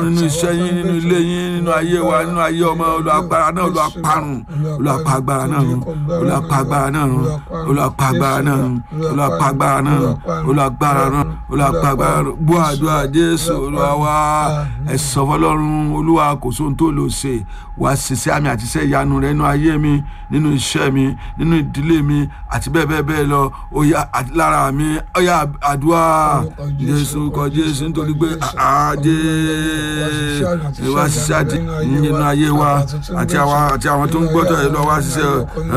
nínú iṣẹ́ yín nínú ilé yín nínú ayé wa nínú ayé ọmọ olùagbára náà olùaparun olùapagbára náà run olùapagbára náà run olùapagbára náà run olùapagbára náà run olùagbára náà olùapagbára náà gbọ́ àdúrà jésù olúwa wa ẹ sọ fọ́lọ́run olúwa kò sóhun tó lò ṣe wàá ṣiṣẹ́ àmì àti iṣẹ́ ìyanu rẹ nínú ayé mi nínú iṣẹ́ mi nínú ìdílé mi àti bẹ́ẹ̀ bẹ́ẹ̀ bẹ́ẹ̀ lọ ó yá àti lára mi ó yá àdúrà jésù kọ jésù nítorí pé àjẹ́ ìwà ṣiṣẹ́ àti nínú ayé wa àti àwọn àti àwọn tó ń gbọ́dọ̀ ẹ̀ lọ́wọ́ ṣiṣẹ́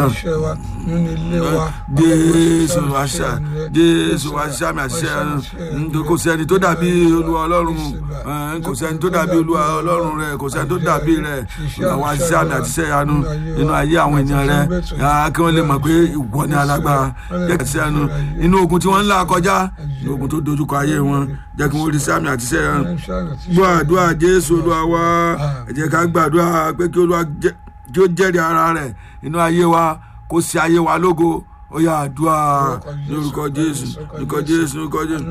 jésù wá ṣiṣẹ́ jésù wá ṣiṣẹ́ àmì àti iṣẹ́ kò sẹ́ni tó dàbí olúwa ọlọ́run kò sẹ́ni tó dàbí olúwa ọlọ́run rẹ kò sẹ́ni tó dàbí rẹ àwọn àṣìṣe àmì àti iṣẹ́ ìyanu nínú ayé àwọn ènìyàn rẹ kí wọ́n lè mọ̀ pé ìwọ ni alágbára jẹ́ kí iṣẹ́ ìyanu inú ogun tí wọ́n ń là kọjá inú ogun tó dojúkọ ayé wọn jẹ́ kí wọ́n rí iṣẹ́ àmì àti iṣẹ́ ìyanu gbọ́ àdúrà jésù olúwa wá ẹ jẹ́ ká gbàdúrà pé kí olúwa kí ó jẹ́rìí ara rẹ̀ inú ayé wa kó ṣe ayé wa lógo ó yà àdúrà lórúkọ jésù lórúkọ jésù lórúkọ jésù.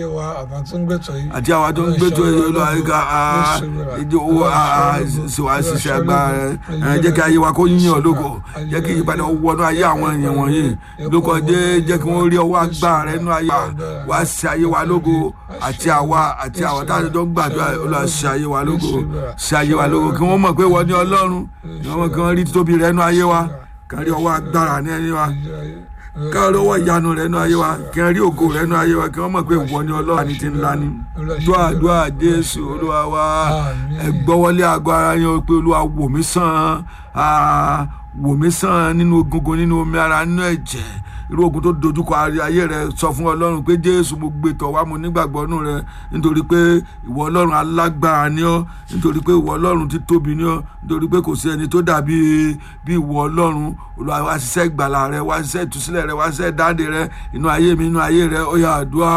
àti àwa tó ń gbẹ́tọ̀ yìí lọ àyíká owó ṣèwà ṣiṣẹ́ agbára rẹ jẹ́ kí ayé wa kó yíyan lógo jẹ́ kí ìyípadà wọnú ayé àwọn èèyàn wọ̀nyí lórúkọ jẹ́ kí wọ́n rí ọwọ́ agbára rẹ nínú ayé wa ṣe ayé wa lógo àti àwa àti àwa táwọn tó ń gbàdúrà olúwa ṣe ayé wa lógo ṣe ayé wa lógo kí wọ́n mọ̀ pé wọ́n ní ọlọ́run kí wọ́n rí títóbi rẹ nínú ayé wa kárí ọwọ́ agbára ní ẹni wa kárí ọwọ́ ìyanu rẹ nínú ayé wa kárí ògo rẹ nínú ayé wa kí wọ́n mọ̀ pé ìwọ ni ọlọ́run àti ti ńlá ni. dúà dúà jésù olúwa wa ẹ gbọ́wọ́lé àgọ́ ara yẹn pé olúwa wò mí sàn wò mí sàn nínú egungun nínú omi ara nínú ẹ̀jẹ̀ irú ogun tó dojúkọ ayé rẹ sọ fún ọlọ́run pé jésù mo gbé tọ̀ wá mo nígbàgbọ́ nù rẹ nítorí pé ìwọ ọlọ́run alágbára ni ọ́ nítorí pé ìwọ ọlọ́run ti tóbi ni ọ́ nítorí pé kò sí ẹni tó dàbí bí ìwọ ọlọ́run olúwa wá ṣiṣẹ́ ìgbàlà rẹ wá ṣiṣẹ́ ìtúsílẹ̀ rẹ wá ṣiṣẹ́ dáde rẹ inú ayé mi inú ayé rẹ ó yá àdúrà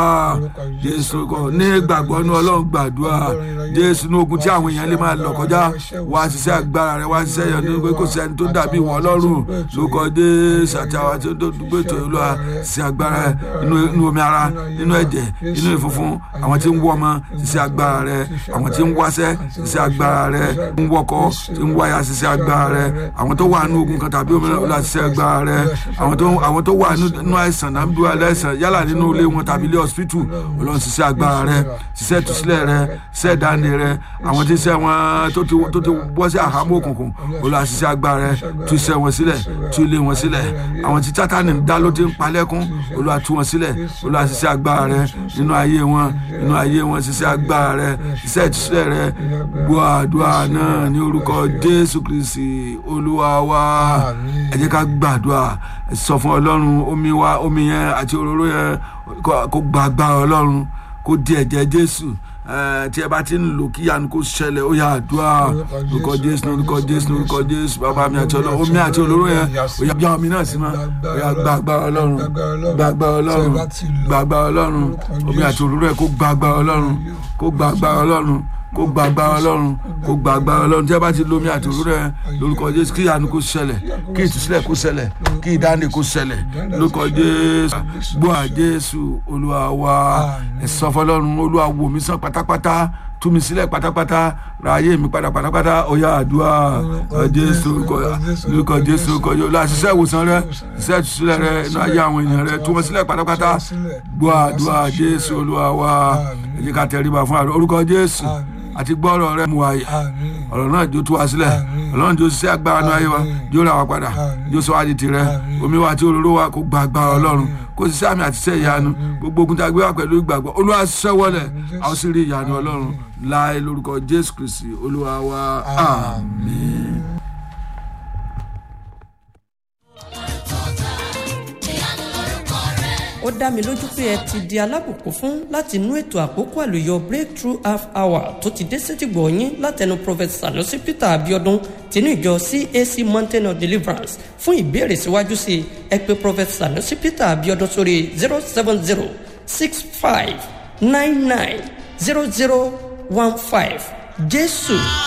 jésù kọ ní ìgbàgbọ́ ní ọlọ́run gbàdúrà jésù ní ogun tí àwọn èèyàn lè máa lọ kọjá wá ṣiṣẹ́ agbára rẹ wá ṣiṣẹ́ yọ̀ nítorí pé kò sí ẹni tó dàbí ìwọ ọlọ́run lókọ jésù àti àwọn tí ó dúgbò ètò olúwa sí agbára inú omi ara inú ẹ̀jẹ̀ inú ìfunfun àwọn tí ń wọ́ ọmọ ṣiṣẹ́ agbára rẹ àwọn tí ń wáṣẹ́ ṣiṣẹ́ agbára rẹ ń wọkọ tí ń wáyà ṣiṣẹ́ agbára rẹ àwọn tó wà nínú ogun kan tàbí omi náà ṣiṣẹ́ agbára rẹ àwọn tó wà nínú àìsàn náà bí wàá lẹ́sàn yálà nínú ilé wọn tàbí ilé hospital ọlọ́run ṣiṣẹ́ agbára rẹ ṣiṣẹ́ ìtúsílẹ̀ rẹ ṣiṣẹ́ ìdáǹdè rẹ àwọn tí ṣiṣẹ́ wọn tó ti bọ́ sí àhámọ́ òkùnkùn ọlọ́run ṣiṣẹ́ agbára rẹ tú iṣẹ́ wọn sílẹ̀ tú ilé wọn sílẹ̀ àwọn tí sátánì ń dá ló ti ń palẹ́kún olúwa tú wọn sílẹ̀ olúwa ṣiṣẹ́ agbára rẹ nínú ayé wọn nínú ayé wọn ṣiṣẹ́ agbára rẹ ṣiṣẹ́ ìtúsílẹ̀ rẹ gbọ́ àdúrà náà ní orúkọ jésù kristi olúwa wa ẹ jẹ́ ká gbàdúrà sọ fún ọlọ́run omi wa omi yẹn àti òróró yẹn kó gba agbára ọlọ́run kó di ẹ̀jẹ̀ jésù tí ẹ bá ti ń lò kí yanu kó ṣẹlẹ̀ ó yà àdúrà lórúkọ jésù lórúkọ jésù lórúkọ jésù bàbá mi àti ọlọ́run omi àti olóró yẹn ó yà bí omi náà sí ma ó yà gba agbára ọlọ́run gba agbára ọlọ́run gba agbára ọlọ́run omi àti olóró yẹn kó gba agbára ọlọ́run kó gba agbára ọlọ́run kó gba agbára ọlọ́run kó gba agbára ọlọ́run tí a bá ti lomi àti òwúrọ̀ yẹn lórúkọ jésù kí ìyanu kó ṣẹlẹ̀ kí ìtúsílẹ̀ kó ṣẹlẹ̀ kí ìdáǹdè kó ṣẹlẹ̀ lórúkọ jésù gbọ́ à jésù olúwa wa ẹ̀sọ́ fọlọ́run olúwa wò mí sàn pátápátá tú mi sílẹ̀ pátápátá ra ayé mi padà pátápátá ọ̀yà àdúrà jésù lórúkọ jésù lórúkọ jésù olúwa ṣiṣẹ́ ìwòsàn rẹ ṣiṣẹ́ ìtúsílẹ̀ rẹ inú ayé àwọn èèyàn rẹ tú wọn sílẹ̀ pátápátá gbọ́ àdúrà jésù olúwa wa ẹ jẹ́ ká tẹríba fún àdúrà orúkọ jésù àti gbọ́rọ̀ rẹ mú ayé ọ̀rọ̀ náà jó tú wa sílẹ̀ ọlọ́run jó ṣiṣẹ́ agbára náà ayé wa jó ra wa padà jó sọ wá di tirẹ̀ omi wa àti òróró wa kó gba agbára ọlọ́run kó ṣiṣẹ́ àmì àti iṣẹ́ ìyanu gbogbo ogun tá a gbé wa pẹ̀lú ìgbàgbọ́ olúwa ṣẹ́wọ́lẹ̀ a ó sì rí ìyanu ọlọ́run láì lórúkọ jésù kristi olúwa wa àmín. ó dá mi lójú pé ẹ ti di alábùkún fún láti inú ètò àkókò àlùyọ breakthrough half hour tó ti dé sétìgbọ̀ yín látẹnu prophet sanusi peter abiodun tinú ìjọ cac mountain of deliverance fún ìbéèrè síwájú sí ẹ pé prophet sanusi peter abiodun sórí zero seven zero six five nine nine zero zero one five jésù